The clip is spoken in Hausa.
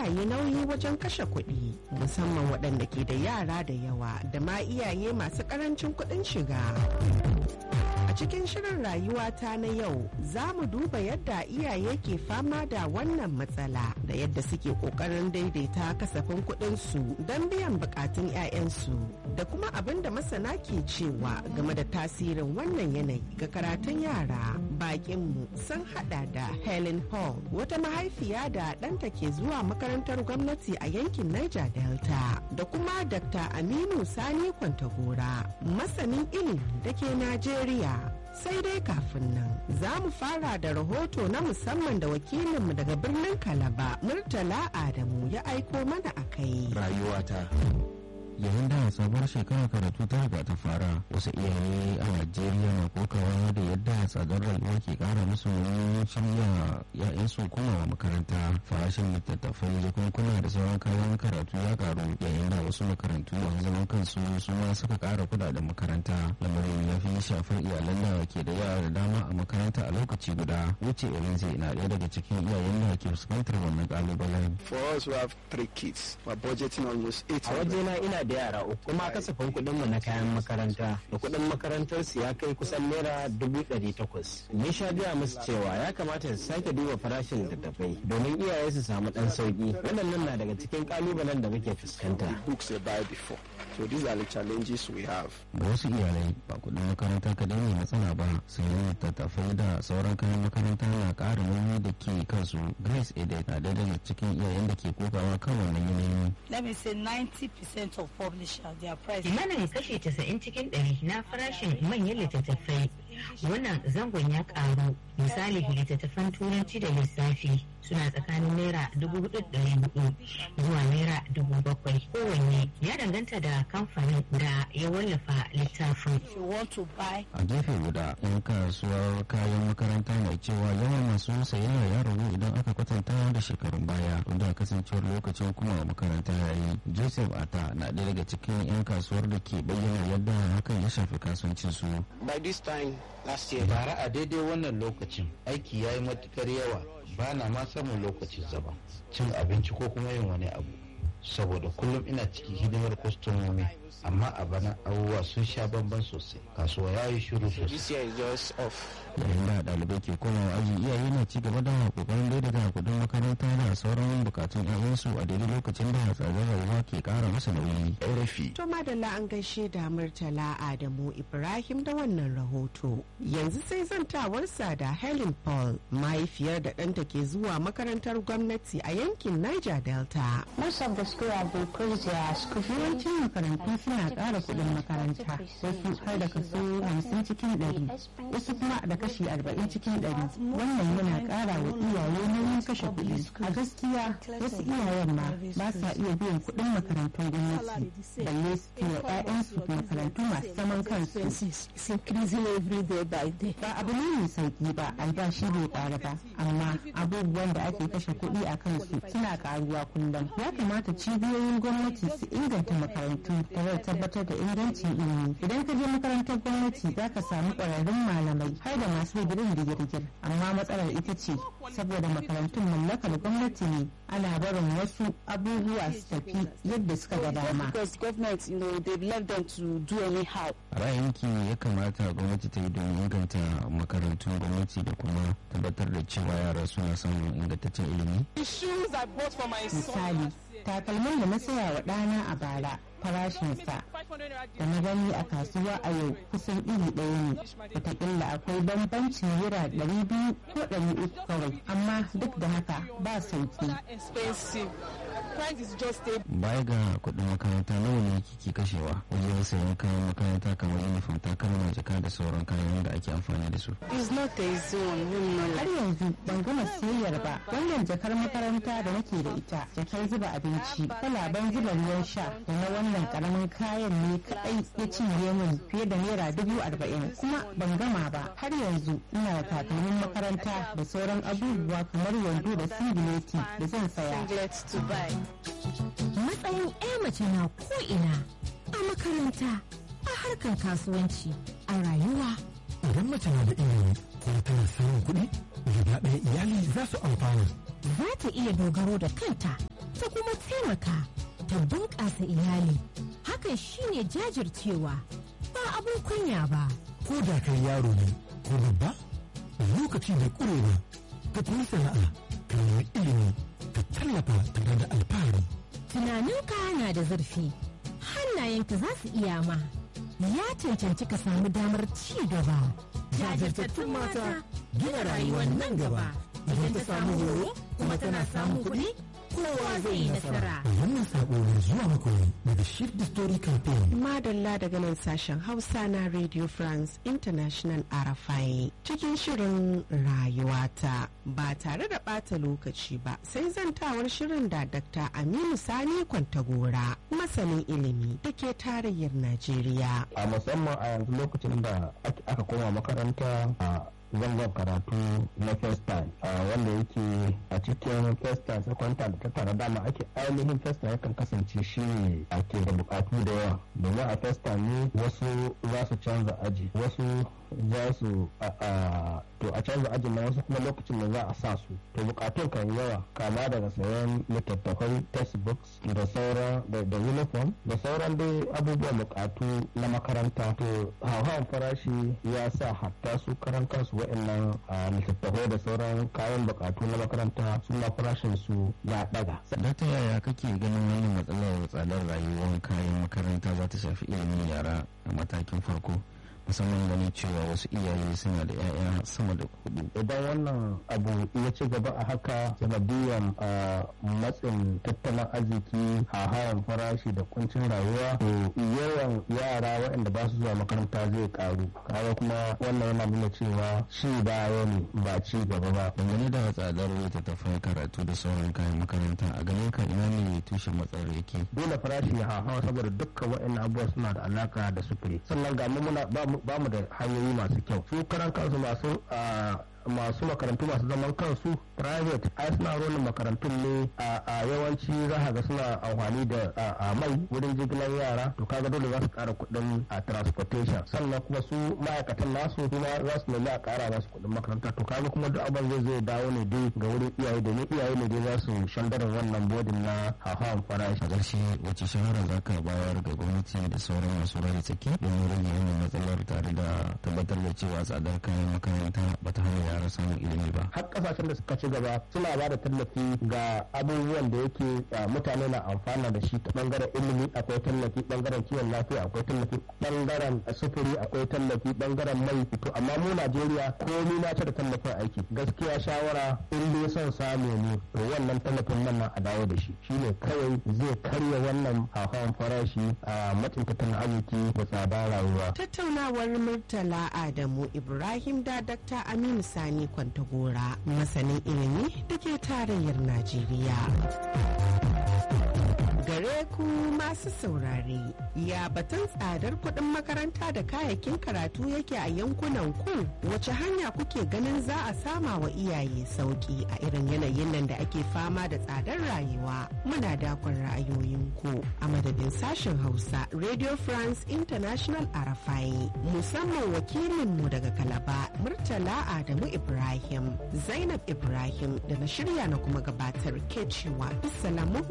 iyaye nauyi wajen kashe kuɗi musamman waɗanda ke da yara da yawa da ma iyaye masu ƙarancin kuɗin shiga. A cikin shirin rayuwata na yau za mu duba yadda iyaye ke fama da wannan matsala da yadda suke ƙoƙarin daidaita kasafin kuɗinsu don biyan buƙatun 'ya'yansu da kuma abin da masana ke cewa game da tasirin wannan yanayi ga karatun yara. Bakinmu sun hada da Helen Paul wata mahaifiya da ɗanta ke zuwa makarantar gwamnati a yankin Niger Delta da kuma Dr. Aminu Sani Kwantagora masanin ilimi da ke Najeriya. sai dai kafin nan za mu fara da rahoto na musamman da wakilinmu daga birnin kalaba murtala adamu ya aiko mana a kai rayuwata yayin da sabuwar shekarar karatu ta riga ta fara wasu iyaye a najeriya na kokawa da yadda tsadar rayuwa ke kara musu wani shirya ya'yansu komawa makaranta farashin littattafai jakunkuna da sauran kayan karatu ya karu yayin da wasu makarantu a zaman kansu su ma suka kara kudaden makaranta lamarin ya fi shafar iyalan da ke da yara da dama a makaranta a lokaci guda wuce irinse na ɗaya daga cikin iyayen da ke fuskantar wannan kalubalen. for us who have three kids we're budgeting almost eight a wajena ina da yara uku kuma kasafin kuɗin mu na kayan makaranta da kuɗin makarantar su ya kai kusan naira dubu ɗari takwas ni sha gaya musu cewa ya kamata su sake duba farashin littattafai domin iyaye su samu ɗan sauki waɗannan na daga cikin ƙalubalen da muke fuskanta books they buy before so these are the challenges we have da wasu iyalai ba kuɗin makaranta kadai ne matsala ba sai littattafai da sauran kayan makaranta na ƙara nauyi da ke kansu grace ede na da daga cikin iyayen da ke kokawa kan wannan yanayi Let me say 90% of publishers, their price. kimanin kashi 90 cikin ɗari na farashin manyan littattafai wannan zangon ya karu misali littattafan turanci da lissafi suna tsakanin naira dubu hudu hudu zuwa naira dubu bakwai kowanne ya danganta da kamfanin da ya wallafa littafin If you want to buy, a gefe guda yan kasuwar kayan makaranta mai cewa yawan masu sayayya ya ragu idan aka kwatanta da shekarun baya da kasancewar lokacin kuma makaranta ya yi joseph ata na ɗaya daga cikin yan kasuwar da ke bayyana yadda hakan ya shafi kasuwancin su by this time last year bara a daidai wannan lokacin aiki ya yi matukar yawa ba na ma samun lokacin zama cin abinci ko kuma yin wani abu saboda kullum ina cikin hidimar kwastomomi amma a bana abubuwa sun sha bamban sosai kasuwa ya yi shiru sosai this year is just off yayin da ɗalibai ke komawa aji iyaye na ci gaba da kokarin daidaita kuɗin makaranta da sauran bukatun 'ya'yansu a daidai lokacin da tsadar rayuwa ke ƙara masa nauyi rafi To madalla an gaishe da Murtala Adamu Ibrahim da wannan rahoto. Yanzu sai zantawarsa da Helen Paul mahaifiyar da ɗanta ke zuwa makarantar gwamnati a yankin Niger Delta. Most of the school have increased their school fees. yawancin makarantu suna ƙara kuɗin makaranta wasu har da kaso hamsin cikin ɗari wasu kuma da kashi arba'in cikin ɗari wannan yana ƙara wa iyaye nauyin kashe kuɗi a gaskiya wasu iyayen ma ba sa iya biyan kuɗin makarantun gwamnati balle su kai wa 'ya'yansu makarantu masu zaman kansu it's increasing every day by day. ba abu ne mai sauki ba albashi bai ƙara ba amma abubuwan da ake kashe kuɗi a kansu suna ƙaruwa kullum ya kamata cibiyoyin gwamnati su inganta makarantu tare da tabbatar da ingancin ilimi idan ka je makarantar gwamnati za ka samu ƙwararrun malamai har da masu digirin digirgir amma matsalar ita ce saboda makarantun mallakar gwamnati ne ana barin wasu abubuwa su tafi yadda suka ga dama Because government, you know, they've left them to do anyhow. ra'ayinki ya kamata gwamnati ta yi domin inganta makarantun gwamnati da kuma tabbatar da cewa yara suna samun ingantaccen ilimi The shoes I bought for my misali takalmin da na saya wa ɗana a bara farashinsa da na gani a kasuwa a yau kusan iri ɗaya ne wataƙila akwai bambancin naira ɗari biyu ko ɗari uku kawai amma duk da haka ba sauki expensive. Price is just a baya ga kuɗin makaranta nawa ne kike kashewa wajen sayan kayan makaranta kamar uniform takalma jaka da sauran kayan da ake amfani da su It's not a zone, you know. har yanzu ban gama siyayyar ba wannan jakar makaranta da nake da ita jakar zuba abinci kwalaben zuba ruwan sha da na wannan karamin kayan ne kadai ya cinye min fiye da naira dubu arba'in kuma ban gama ba har yanzu ina da takalmin makaranta da sauran abubuwa kamar wando da singileti da zan saya Singlets to buy. matsayin 'ya mace na ko'ina a makaranta a harkar kasuwanci a rayuwa Idan mace na da ilimi kuma tana samun kuɗi, gaba ɗaya iyali za su amfana. za ta iya dogaro da kanta kuma taimaka ta bunƙasa iyali hakan shine jajircewa ba abun kunya ba ko da kai yaro ne ko babba lokaci da ƙurewa ka koyi sana'a ka nemi ilimi ka tallafa tare da alfahari tunaninka na da zurfi hannayenka za su iya ma ya cancanci ka samu damar ci gaba jajirtattun mata gina rayuwar nan gaba idan ta samu horo kuma tana samun kuɗi kowa zai yi nasara wannan sako ne zuwa muku ne daga shift the story campaign Madalla daga nan sashen Hausa na Radio France International RFI cikin shirin rayuwata ba tare da ɓata lokaci ba sai zantawar shirin da Dr. Aminu Sani Kwantagora masanin ilimi da ke tarayyar Najeriya. a musamman a yanzu lokacin da ake- aka koma makaranta a zangon karatu na first time a wanda yake a cikin first time second time da ta tara dama ake ainihin first time yakan kasance shi ne ake da bukatu da yawa domin a first time ne wasu za su canza aji wasu za su a a- to a canza ajin na wasu kuma lokacin da za a sa su to bukatun kan yawa kama daga sayan littattafai textbooks da sauran da da uniform da sauran dai abubuwan bukatu na makaranta to hauhawan farashi ya sa hatta su karan kansu wa'annan a, littattafai da sauran kayan bukatu na makaranta su ma farashin su ya daga ta yaya kake ganin wannan matsalar tsadar rayuwar kayan makaranta za ta shafi ilimin yara a matakin farko musamman ganin cewa wasu iyaye suna da 'ya'ya sama da hudu idan wannan abu ya ci gaba a haka sanadiyan a matsin tattalin arziki hawan farashi da kuncin rayuwa to yawan yara waɗanda ba su zuwa makaranta zai karu kaga kuma wannan yana nuna cewa ci baya ne ba ci gaba ba dangane da tsadar littattafai karatu da sauran kayan makaranta a ganin ka ina ne tushen matsalar yake dole farashi ya hawa saboda dukkan waɗannan abubuwa suna da alaka da sufuri sannan ga mu muna ba mu- ba mu da hanyoyi masu kyau su karan kansu masu ah, masu makarantu masu zaman kansu private ai suna rolin makarantun ne a a yawanci za ka ga suna amfani da a- a mai wurin jigilar yara to kaga dole za su kara kuɗin a transportation sannan kuma su ma'aikatan nasu kuma za su nemi a kara masu kuɗin makaranta to kaga kuma duk abin zai zai dawo ne dai ga wurin iyaye domin iyaye ne dai za su shandarin wannan bodin na hawan farashi a ƙarshe wace shawara za ka bayar ga gwamnati da sauran masu rai tsaki domin rage wannan matsalar tare da tabbatar da cewa tsadar kayan makaranta ba ta hana yara samun ilimi ba har kasashen da suka ci gaba suna ba da tallafi ga abubuwan da yake uh, mutane na amfana da shi ta bangaren ilimi akwai tallafi bangaren kiwon lafiya akwai tallafi bangaren sufuri akwai tallafi bangaren mai to amma mu Najeriya komai na ta da tallafin aiki gaskiya shawara in dai son samu ne to wannan tallafin nan na a dawo da shi shine kawai zai karya wannan hawan farashi a matsin tattalin arziki da tsada rayuwa Tattaunawar Murtala Adamu Ibrahim da Dr. Aminu Sani Kwantagora masanin ilimi da ke tarayyar Najeriya. Gare ku masu saurare, ya batun tsadar kuɗin makaranta da kayayyakin karatu yake a yankunan ku wace hanya kuke ganin za a sama wa iyaye sauki a irin yanayin nan da ake fama da tsadar rayuwa. Muna dakon ra'ayoyinku a madadin sashen Hausa Radio France International Arafai musamman wakilinmu daga Kalaba Murtala Adamu Ibrahim Zainab Ibrahim da na shirya na kuma gabatar ke cewa salamu